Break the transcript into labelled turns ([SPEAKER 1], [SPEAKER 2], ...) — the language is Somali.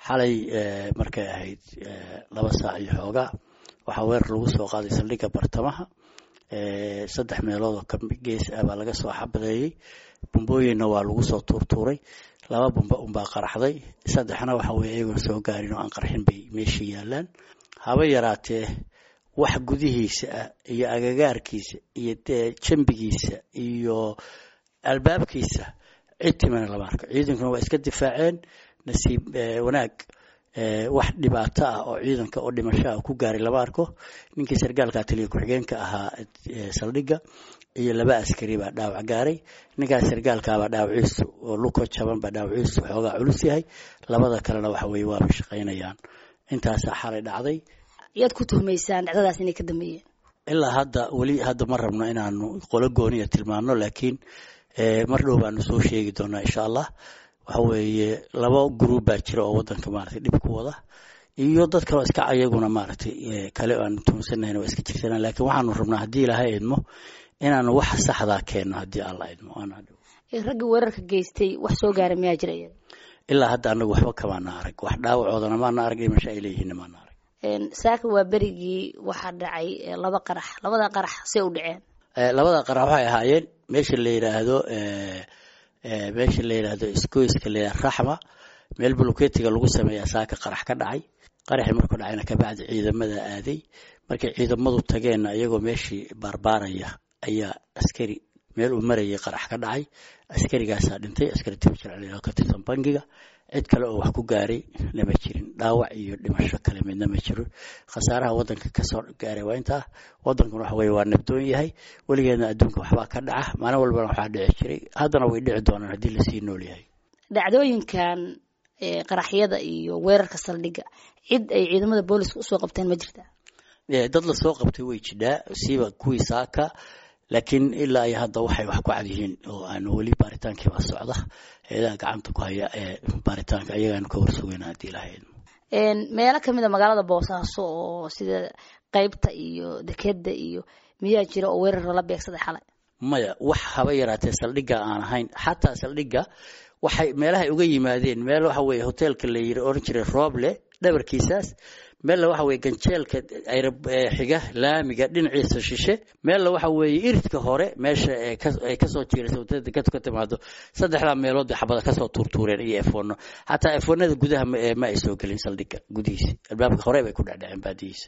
[SPEAKER 1] xalay markay ahayd laba saac iyo xoogaa waxaa weerar lagu soo qaaday saldhigga bartamaha saddex meelood oo ka gees ah baa laga soo xabadeeyey bumbooyinna waa lagu soo tuurtuuray laba bumba unbaa qaraxday saddexna waxa weye iyagoon soo gaarin oo aan qarxin bay meesha yaalaan haba yaraatee wax gudihiisa ah iyo agagaarkiisa iyo jambigiisa iyo albaabkiisa cid timana lama arko ciidankuna waa iska difaaceen nasiib wanaag wax dhibaato ah oo ciidanka oo dhimashoa ku gaaray lama arko ninkii sargaalka taliya ku-xigeenka ahaa saldhigga iyo laba askari baa dhaawac gaaray ninkaas sargaalkaabaa dhaawaciisu oo luko jaban baa dhaawaciisu xoogaa culus yahay labada kalena waxa weye waaba shaqaynayaan intaasaa xalay dhacday
[SPEAKER 2] yaad ku tuhmaysaan dhacdadaas inay ka dambeeyeen
[SPEAKER 1] ilaa hadda weli hadda ma rabno inaanu qolo gooniya tilmaano laakiin mar dhow baanu soo sheegi doonaa insha allah waxa weeye laba gruub baa jira oo wadanka maaragtay dhib ku wada iyo dad kaleo iska ayaguna maaragtay kale aanu tuunsanayn waa iska jirsanaa laakiin waxaanu rabnaa haddii ilaahay idmo inaanu wax saxdaa keenno haddii alla idmo
[SPEAKER 2] ragga weerarka geystay wax soo gaaray miyaa jira
[SPEAKER 1] ilaa hadda anagu waxba kamaana arag wax dhaawacoodana maana arag dhimasho ay leeyihiin maana arag
[SPEAKER 2] saaka waa berigii waxaa dhacay laba qarax labada qarax see u dhaceen
[SPEAKER 1] labada qarax waxay ahaayeen meesha la yidhaahdo meesha la yidhaahdo isgoyska la yidhahdo raxma meel buluketiga lagu sameeyaa saaka qarax ka dhacay qaraxii markuu dhacayna kabacdi ciidamada aaday markay ciidamadu tageenna iyagoo meeshii baarbaaraya ayaa askari meel uu marayay qarax ka dhacay askarigaasaa dhintay askari tibajir ka tirsan bangiga cid kale oo wax ku gaaray lama jirin dhaawac iyo dhimasho kale midna ma jiro khasaaraha wadanka kasoo gaaray waa intaa wadankuna waxa weye waa nabdoon yahay weligeedna adduunka waxbaa ka dhaca maalin walbana waxaa dhici jiray haddana way dhici doonaan haddii lasii nool yahay
[SPEAKER 2] dhacdooyinkan qaraxyada iyo weerarka saldhigga cid ay ciidamada booliska usoo qabteen ma jirtaa
[SPEAKER 1] dad lasoo qabtay way jidhaa siiba kuwii saaka laakiin ilaa iyo hadda waxay wax ku cad yihiin oo aanu weli baaritaankiibaa socda eedaha gacanta ku haya ee baaritaanka ayagaanu ka warsugayna haddii ilahayd
[SPEAKER 2] meelo kamid a magaalada boosaaso oo sida qeybta iyo dekeda iyo miyaa jira oo weerar lala beegsaday xalay
[SPEAKER 1] maya wax haba yaraatee saldhigga aan ahayn xataa saldhigga waxay meelahay uga yimaadeen meel waxa weye hoteelka la yiri oran jiray rooble dhabarkiisaas meella waxa weye ganjeelka xiga laamiga dhinaciisa shishe meella waxa weeye iridka hore meesha ay kasoo jiiraysa wadada dekadu ka timaado saddexdaa meelood bay xabada kasoo tuurtuureen iyo efono xataa efonada gudaha ma ay soo gelin saldhigga gudihiisa albaabka hore bay ku dhecdheceen baadihiisa